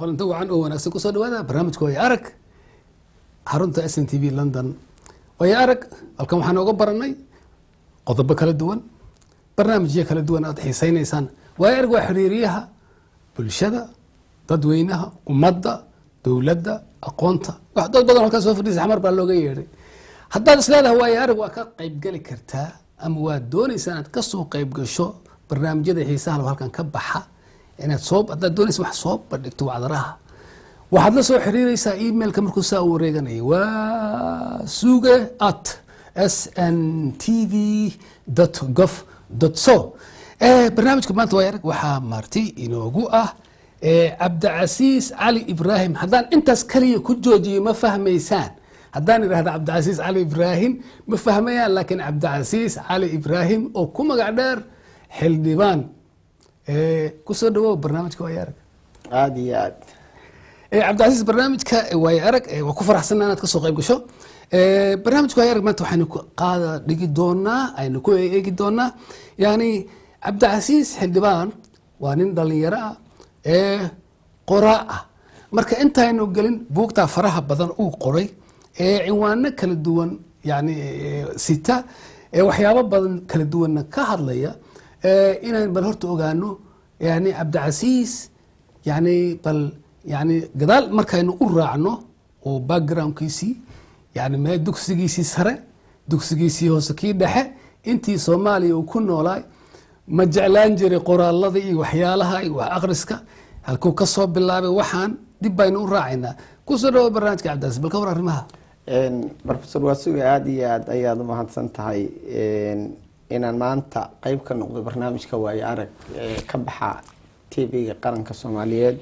qolanto wacan oo wanaagsan kusoo dhawaada barnaamijka way arag xarunta s n t v london way arag halkan waxaan ooga baranay qodobo kala duwan barnaamijyo kala duwan aad xiiseynaysaan way arag waa xiriiriyaha bulshada dadweynaha ummadda dowladda aqoonta wax dad badan halkaa soo fadhiisa xamar baa looga yeedhay haddaad isleedahay waayo arag waa ka qaybgeli kartaa ama waad doonaysaa inaad kasoo qayb gasho barnaamijyada xiisaha loo halkan ka baxa inaad soo haddaad doonaysa wax soo bandhigto wacdaraha waxaad la soo xiriiraysaa emailka markuu saa u wareeganaya waa suge at s n t v gov so barnaamijka maanta waa arag waxaa marti inoogu ah cabdicasiis cali ibraahim haddaan intaas kaliya ku joojiyo ma fahmaysaan haddaan idhahda cabdicasiis cali ibraahim ma fahmayaan laakiin cabdicasiis cali ibraahim oo ku magac dheer xildhibaan kusoo dhawow barnaamijka waay arag aada iyo aad cabdicasiis barnaamijka waay arag waa ku faraxsanaa inaad kasoo qayb gasho barnaamijka waay arag maanta waxaynu qaada dhigi doonaa aynu ku eegi doonaa yani cabdicasiis xildhibaan waa nin dhalinyaro ah ee qoraa ah marka intaynu gelin buugtaa faraha badan uu qoray ee cinwaano kala duwan yani sita ee waxyaabo badan kala duwanna ka hadlaya inaan bal horta ogaano yani cabdicasiis yani bal yani gadaal markaynu u raacno oo backgroundkiisii yani mee dugsigiisii sare dugsigiisii hoose kii dhexe intii soomaaliya uu ku noolaay ma jeclaan jiray qoraalada iyo waxyaalaha iyo wax akhriska halkuu ka soo bilaabay waxaan dib baynu u raacaynaa kusoo dhawo barnaamijka cabdicasiis bal ka war arrimaha rofesor waasuga aada iyo aad ayaad umahadsan tahay inaan maanta qeyb ka noqdo barnaamijka waayo arag ka baxa t v-ga qaranka soomaaliyeed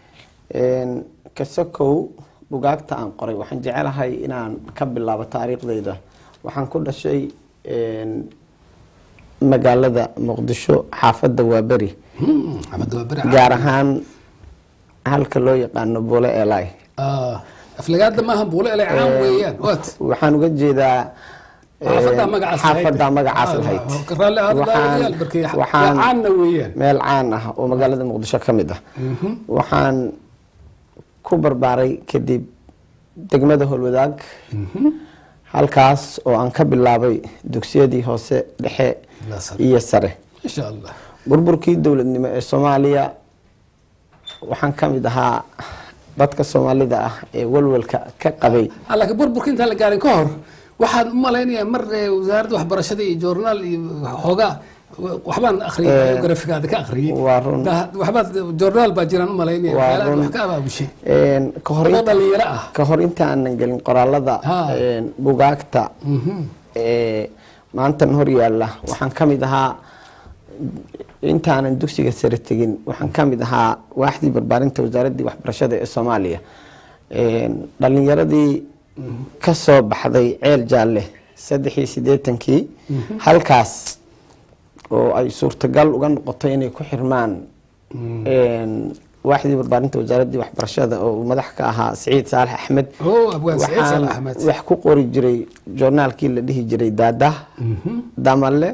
kasokow bugaagta aan qoray waxaan jecelahay inaan ka bilaabo taariikhdeyda waxaan ku dhashay magaalada muqdisho xaafadda waaberi gaar ahaan halka loo yaqaano bule eli aflagaada maaha buule ele caan weeyaan wat waxaan uga jeedaa xaafadda magacaas lahayd caanna weeyaan meel caan ah oo magaalada muqdisho ka mid ah waxaan ku barbaaray kadib degmada holwadaag halkaas oo aan ka bilaabay dugsiyadii hoose dhexe iyo sare insha allah burburkii dowladnimo ee soomaaliya waxaan ka mid ahaa dadka soomaalida ah ee walwalka ka qabay laakiin burburka intaan la gaarin ka hor waxaan u malaynayaa mar wasaaradda waxbarashada iyo journaal iyo xoogaa waxbaan akhriyay biografigaada ka akhriyay waa run waxbaad journaal baa jiraan u malaynaya Waa waxyaalaha run. wax ka abaabushay ka hor oo dhalinyaro ah ka hor inta aanan gelin qoraalada Ha. bugaagta ee maantan hor yaalla waxaan ka mid ahaa intaanan dugsiga sare tegin waxaan ka mid ahaa waaxdii barbaarinta wasaaraddii waxbarashada ee soomaaliya dhalinyaradii ka soo baxday ceel jaalle saddex iyo siddeetankii halkaas oo ay suurtagal uga noqotay inay ku xirmaan waaxdii barbaarinta wasaaraddii waxbarashada oo uu madax ka ahaa siciid saalax axmed oo abwaan saciid waxaan saalax axmed wax ku qori jiray joornaalkii la dhihi jiray daada damale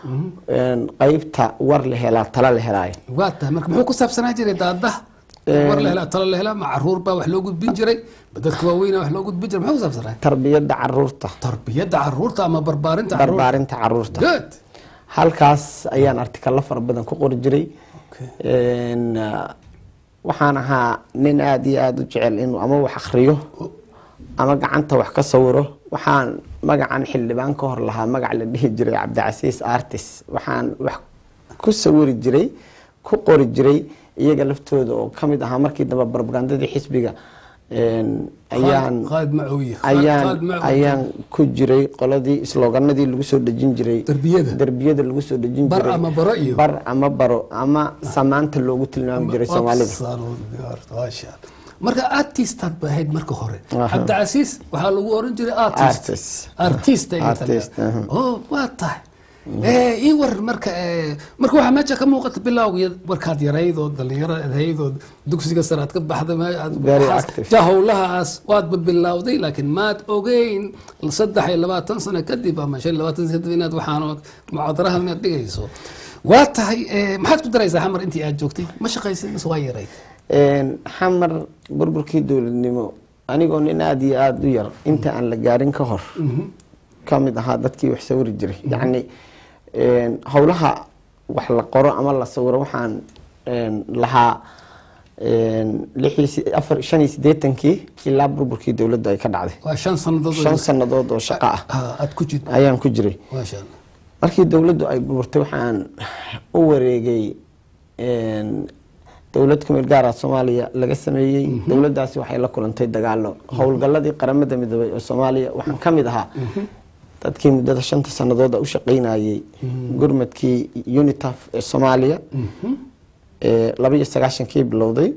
qeybta war la helaa tala la helaayo waa tahay marka muxuu ku saabsanaa jiray daadaha war la helaa talo la helaa ma caruur baa wax loo gudbin jiray ma dadka waaweyna wax loo gudbin jiray muxuu ku saabsanaa tarbiyadda caruurta tarbiyadda caruurta ama barbaarinta caruurta barbaarinta caruurta good halkaas ayaan artikalo fara badan ku qori jiray Een, ah, waxaan ahaa nin aada iyo aada u jecel inuu ama wax akriyo ama gacanta wax ka sawiro waxaan magacan xildhibaan ka hor lahaa magac la dhihi jiray cabdicasiis artist waxaan wax ku sawiri jiray ku qori jiray iyaga laftooda oo ka mid ahaa markii dambe barbagandadii xisbiga een, ayaan qaad macowiye ayaan ayaan ku jiray qoladii slooganadii lagu soo dhejin jiray Darbiyada. darbiyada lagu soo dhejin Bar jiray ama baro iyo- bar ama baro ama samaanta loogu tilmaami jiray soomaalida maasha Allah. marka artistaad ba ahayd marka hore Aha. cabdicasiis waxaa lagu oran jiray artist Artist. artist ay Artist, tahay. aha. oo waa tahay Eh, ii war marka eh, marka waxaa meesha ka muuqata bilowga warkaad yarayd oo dhalinyaro ahayd oo dugsiga sare aad ka baxday ma- aad- Very waxaas- active. ja howlahaas waadba bilowday laakiin maad ogeyn saddex iyo labaatan sano kadib ama shan iyo labaatan sano kadib inaad waxaan mucaadarahan inaad dhigayso waa tahay eh, maxaad ku daraysaa xamar intii aad joogtay ma shaqaysid mise waa yarayd Een, xamar burburkii dowladnimo anigoo nin aada iyo aada u yar inta aan la gaarin ka hor ka mid ahaa dadkii wax sawiri jiray yacni een, howlaha wax la qoro ama la sawiro waxaan een, lahaa een, lix iyo si- afar shan iyo siddeetankii ilaa burburkii dowladda ay ka dhacday waa shan sannadood oo- shan sannadood oo shaqo ah Ah, aad ku jirto ayaan ku jiray maasha allah markii dowladdu ay burburtay waxaan u wareegay een, dowlad ku meel gaara soomaaliya laga sameeyey dowladdaasi waxay la kulantay dagaalo howlgalladii qaramada midoobay oo soomaaliya waxaan ka mid ahaa dadkii muddada shanta sanadooda u shaqaynayay gurmadkii unitaf ee soomaaliya ee laba iyo sagaashankii bilowday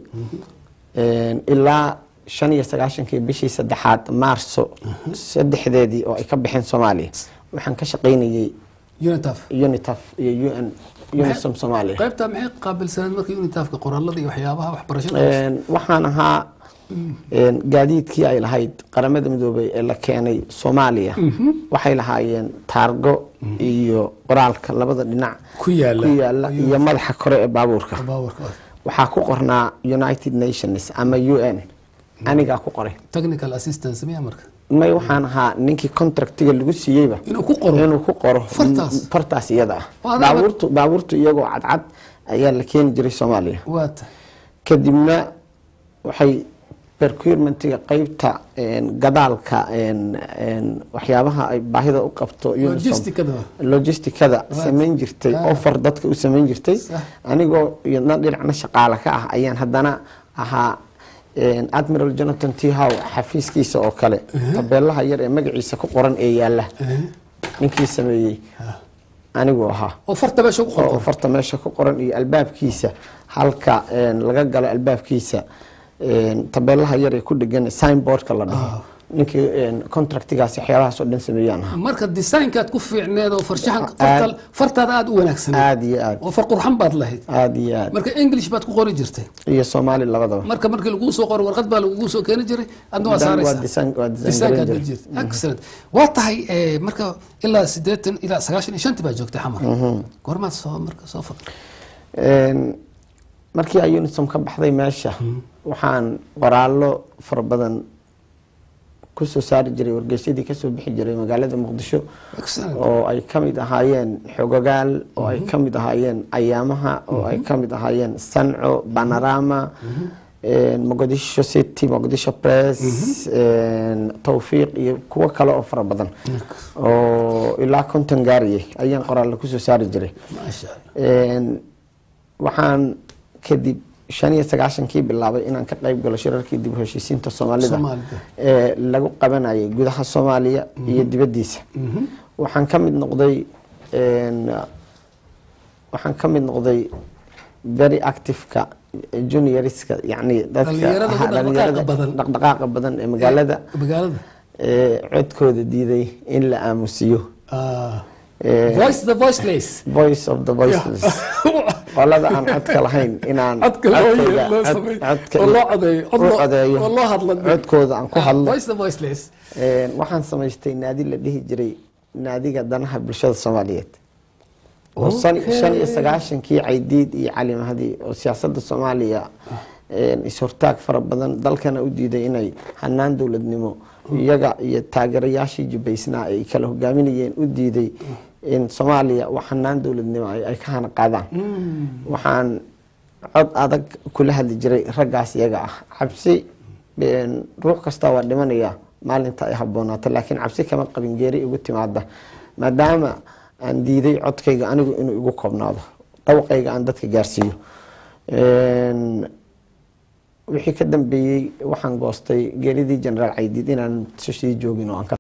Een, ilaa shan iyo sagaashankii bishii saddexaad maarso saddexdeedii oo ay ka baxeen soomaaliya waxaan ka shaqaynayay unitaf unitaf iyo un unisom soomaaliya qaybta maxay qaabilsaneed markii unitafka qoraalada iyo waxyaabaha waxbarashada Een, waxaan ahaa een, gaadiidkii ay lahayd qaramada midoobay ee la keenay soomaaliya waxay lahaayeen taargo iyo qoraalka labada dhinac ku yaala ku yaala iyo madaxa kore ee baabuurka baawarka waxaa ku qornaa united nations ama u n anigaa ku qoray technical assistance miya marka may waxaan ahaa ninkii contractiga lagu siiyeyba inuu ku qoro inuu ku qoro Fartaas? m- fartaas iyada ah Waa adag- baabuurtu baabuurtu iyagoo cadcad ayaa la keeni jiray soomaaliya waata kadibna waxay procurementiga qeybta een, gadaalka een, een, waxyaabaha ay baahida u qabto Unisom- Logisticada. logisticada samayn jirtay Ah. offer dadka u samayn jirtay Sax. anigoo iyadna dhinacna shaqaale ka ah ayaan haddana ahaa een, admiral jonathan t how xafiiskiisa oo kale tabeelaha yar ee magaciisa ku qoran ee yaala ninkii sameeyey aniguu ahaa oo farta meesha ku oo qorto farta meesha ku qoran iyo albaabkiisa halka een, laga galo albaabkiisa een, tabeelaha yar ee ku dhegan signboardka la dhaho ninkii een, contractigaas waxyaabahaas oo dhan sameeyaan ahaa marka design-kaad ku fiicneed oo farshaxan farta- fartaada aada u wanaagsaneed aada iyo aad oo far qurxan baad lahayd aada iyo aad marka english baad ku qori jirtay iyo soomaali labadaba marka markii laguu soo qoro warqad baa lagugu soo keeni jiray adna waa Dan- waa saaraysaa design- waa design design-kaad garan la jiray. jirta excellent waa tahay eh, marka ilaa siddeetan ilaa sagaashan iyo shantii baa joogtay xamar goormaad soo marka soo fadl Een, markii ay unisom ka baxday meesha waxaan qoraallo fara badan kusoo saari jiray wargeysyadii kasoo bixi jiray magaalada muqdisho excellent oo ay ka mid ahaayeen xogogaal oo ay ka mid ahaayeen ayaamaha oo ay ka mid ahaayeen sanco panorama een, mogadisho city mogadisho press een, tawfiiq iyo kuwo kale oo fara badan oo ilaa konton gaariyay ayaan qoraallo kusoo saari jiray maasha allah Een, waxaan kadib shan iyo sagaashankii bilaabay inaan ka qayb galo shirarkii dib u heshiisiinta soomaalida Soomaalida. ee lagu qabanayay gudaha soomaaliya iyo dibaddiisa waxaan ka mid noqday een, waxaan ka mid noqday very active-ka junioriska yacni dadka Dhalinyarada ugu ha, dhaqdhaqaaqa dhalinyarada badan. dhaqdhaqaaqa badan ee magaalada magaalada ee codkooda diiday in la aamusiyo Ah, Ee, voice the voiceless voice of the voiceless qolada aan codka lahayn inaan codka loo codkayga- loo cod- sameeyo codka- oo loo codeeyo cod u loo- codeeyo oo loo hadlo codkooda aan ku Ah, hadlo voice the voiceless Een, waxaan samaystay naadi la dhihi jiray naadiga danaha bulshada soomaaliyeed oo san- Okay. shan iyo sagaashankii caydiid iyo cali mahdi oo siyaasadda soomaaliya een, is-hortaag fara badan dalkana u diiday inay hanaan dowladnimo iyaga iyo taageerayaashii jubaysnaa ay kala hogaaminayeen u diiday in soomaaliya wax hanaan dowladnimo ay ay ka hana qaadaan waxaan cod adag kula hadli jiray raggaas iyaga ah cabsi een, ruux kasta waa dhimanaya maalinta ay habboonaato laakiin cabsi kama qabin geeri igu timaada maadaama aan diiday codkayga anigu inuu igu koobnaado dhawaqayga aan dadka gaarsiiyo Een, wixii ka dambeeyey waxaan goostay geeridii generaal caydiid inaan sii joogin oo aan ka